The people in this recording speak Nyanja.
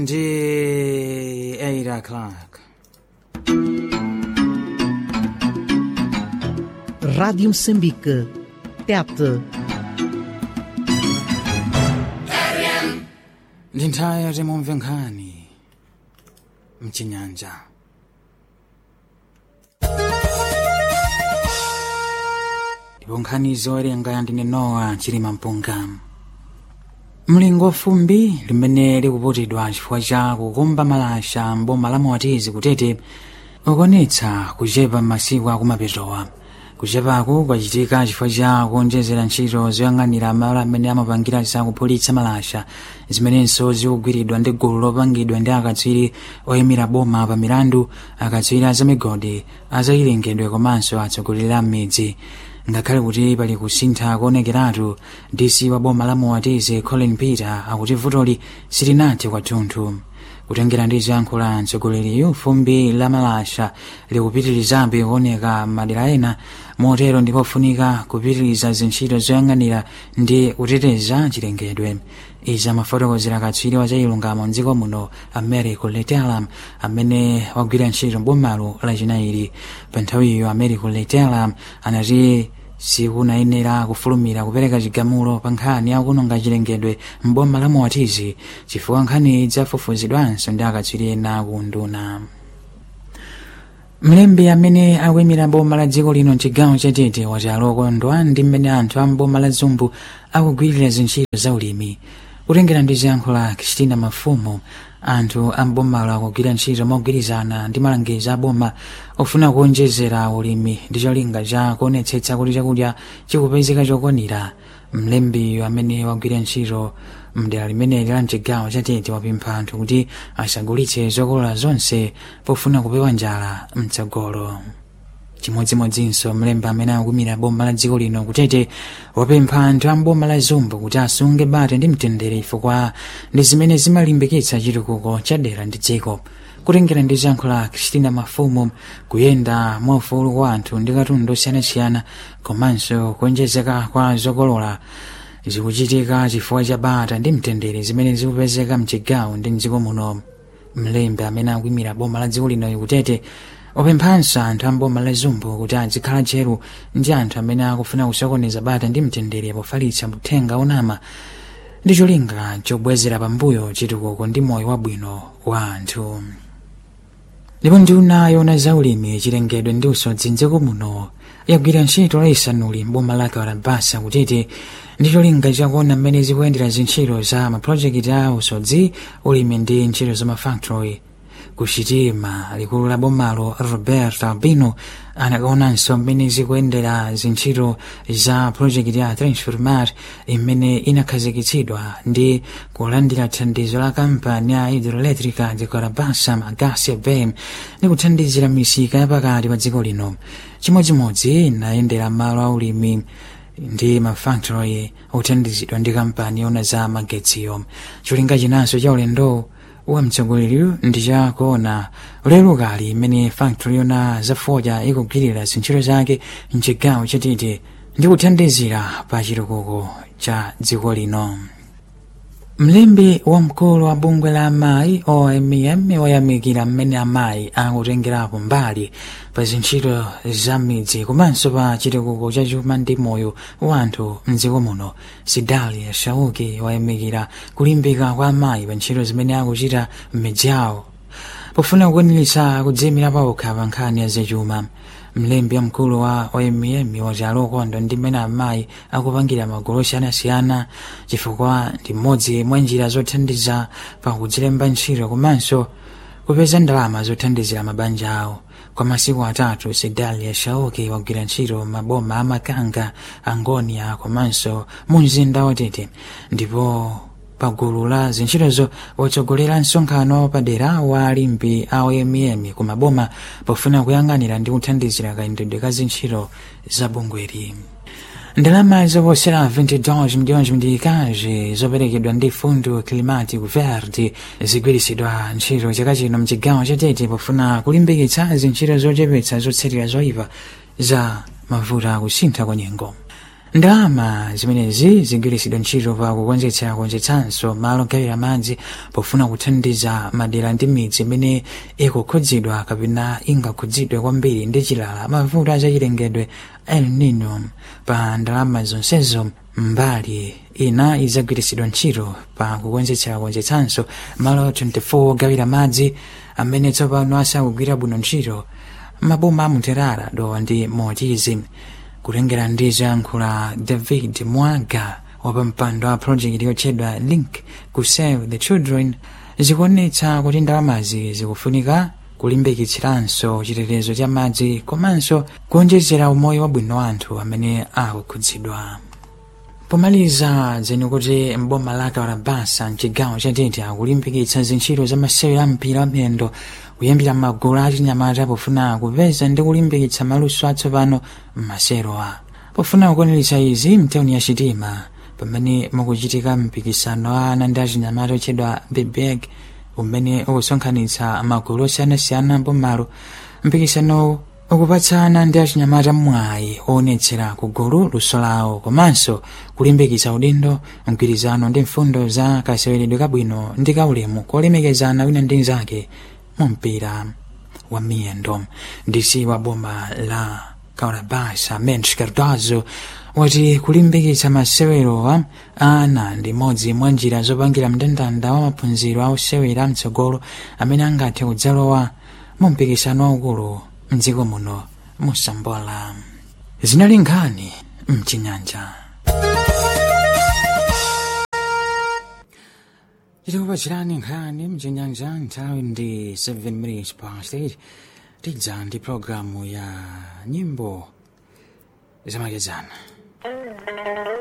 ndi 8 o'clock Rádio Moçambique. Tete. ndi nthawi yoti mumve nkhani mchinyanja ndipo nkhani zowerenga ndine nowa chilima mpunga mlingo wa fumbi limene likuputidwa chifukwa cha kukumba malasha mboma la moatizi kutete ukuonetsa kuchepa m'masiku akumapetowa kuchepaku kwachitika chifukwa cha kuonjezera ntchito zoyang'anira malo amene amapangira zakuphulitsa malasha zimenenso zikugwiridwa ndi gulu lopangidwa ndi akatswiri oyimira boma pa milandu akatswiri azamigodi azayilengedwe komanso atsogoleri a m'midzi ngakhale kuti pali kusintha kuonekeratu dc wa boma la moatizi colin peter akuti vutoli silinathe kwathunthu kutengera ndi ziyankhulo mtsogoleriyu fumbi la malasha likupitirizabe kuoneka madera ena motero ndipofunika kupitiriza zintchito zoyang'anira ndi kuteteza chilengedwe izi amafotokozera katswiri wa zachilungamo mdziko muno americo letelam amene wagwira ntchito mbomalo lachinayi pa nthawiyo americo letelam anati sikunayenera kufulumira kupereka chigamulo pa nkhani yakuononga chilengedwe mboma la moatizi chifukwa nkhani idzafufuzidwanso ndi akatswiri ena kunduna mlembi amene akuyimira boma la dziko lino mchigawo chatete wati alokondwa ndi mmene anthu a mboma la zumbu akugwirira zintchito za ulimi kutengera ndi ziyankhulo za kristina mafumu anthu a mbomalo akugwira ntchito mogwirizana ndi malangizo a boma ofuna kuonjezera ulimi ndi cholinga cha kuonetsetsa kuti chakudya chikupezeka chokwanira mlembiyo amene wagwira ntchito mdera limeneli la mchigawo chatete wapempha anthu kuti asagulitse zokolola zonse pofuna kupewa njala mtsogolo chimodzimodzinso mlembi amene akuyimira boma la dziko lino kutete wapempha anthu a mboma la zumbu kuti asunge bata ndi mtendere chifukwa ndi zimene zimalimbikitsa chitukuko cha dera ndi dziko kutengera ndi ziyankhulo za kristina mafumu kuyenda mwaufulu kwa anthu ndi katundu osiyanasiyana komanso kuonjezeka kwa zokolola zikuchitika chifukwa cha bata ndi mtendere zimene zikupezeka mchigawo ndi mdziko muno mlembi amene akuyimira boma la dziko lino kutete wapemphanso anthu a mboma la zumbu kuti azikhala tcheru ndi anthu amene akufuna kusokoneza bata ndi mtendere pofalitsa uthenga onama ndi cholinga chobwezera pambuyo chitukuko ndi moyo wabwino wa anthu ndipo nduna yona zaulimi chilengedwe ndi usodzi mdziko muno yagwira ntchito laisanuli mboma la karabasa kutete ndi cholinga chakuona mmene zikuyendera zintchito za mapulojekiti a usodzi ulimi ndi ntchito za mafactory kuchitima likulu la bomalo robert albino anakaonanso mmene zikuyendera zintchito za project ya transformar imene inakhazikitsidwa ndi kulandira thandizo la kampani ya hidroelectrica de carabasa magasi bem ndi kuthandizira misika yapakati pa dziko lino chimodzimodzi inayendera malo aulimi ndi mafactory othandizidwa ndi kampani yona za magetsiyo cholinga chinanso cha ulendo wa mtsogoleri ndi chakuona lero kali imene factory yona zafoja ikugwirira zintchito zake mchigawo chatete ndi kuthandizira pa chitukuko cha dziko lino mlembi wamkulu wa bungwe la amayi omm wayamikira mmene amayi akutengerapo mbali pa zintchito za midzi komanso pa chitukuko cha chuma ndi moyo wa anthu mdziko muno sidalia shauki wayamikira kulimbika kwa amayi pa ntchito zimene akuchita m'midzi yawo pofuna kukwaniritsa kudziyimira pawokha pa nkhani ya zachuma mlembi wamkulu wa omm wati alokondwa ndi mmene amayi akupangira magulu osiyanasiyana chifukwa ndi mmodzi mwa njira zothandiza pakudzilemba ntchito komanso kupeza ndalama zothandizira mabanja awo kwa masiku atatu sidalia shauki wagwira ntchito maboma amakanga angonia komanso mu mzinda watete ndipo pagulu la zintchitozo watsogolera msonkhano padera wa alimbi a omm ku maboma pofuna kuyang'anira ndi kuthandizira kayendedwe ka zintchito za bungweri ndalama zoposera 22 milhões mndikazi zoperekedwa ndi fundo climático verde zigwiritsidwa ntchito chaka chino mchigawo chatete pofuna kulimbikitsa zintchito zochepetsa zotsatira zoyipa za mavuto akusintha kwa nyengo ndalama zimenezi zigwiritsidwa ntchito pa kukonzetsa konzetsanso malo ogawira madzi pofuna kuthandiza madera ndi midzi imene ikukhudzidwa kapena ingakhudzidwe kwambiri ndi chilala mavuto azachilengedwe el nino pa ndalama zonsezo mbali ina izagwiritsidwa ntchito pa kukonzetsa konzetsanso malo 24 ogawira madzi amene tsopano asakugwira bwino ntchito maboma amuterara dowa ndi motizi kulengera ndi zoyankhula david mwaga wapampando wa project yotchedwa link ku save the children zikuonetsa kuti ndalamazi zikufunika kulimbikitsiranso chitetezo cha madzi komanso kuonjezera umoyo wabwino wa anthu amene akukhudzidwa pomaliza dzeni kuti mboma la kawarabasa mchigawo cha tete akulimbikitsa zintchito za masewero a mpira wa miyendo kuyambira magulu achinyamata pofuna kupeza ndi kulimbikitsa maluso atsopano m'maserowa pofuna kukwaniritsa izi mtauni ya chitima pamene mukuchitika mpikisano wa ana ndi achinyamata otchedwa bebeg umene ukusonkhanitsa magulu osiyanasiyana mbomalo mpikisanowu ukupatsa ana ndi achinyamata mwayi oonetsera kugulu luso lawo komanso kulimbikitsa udindo mgwirizano ndi mfundo za kaseweredwe kabwino ndi kaulemu kolemekezana wina ndi nzake mu mpira wa miyendo ndisi wa boma la kaurabasa mensch cardozo wati kulimbikitsa masewerowa ana ndi modzi mwa njira zopangira mndandanda wa maphunziro a osewera mtsogolo amene angathe kudzalowa mu mpikisano waukulu mdziko muno musambola zinali nkhani mchinyanja tikupachirani nkhani mchinyanja nthawi ndi 7 minutes past 8 tidza ndi programu ya nyimbo zamakedzana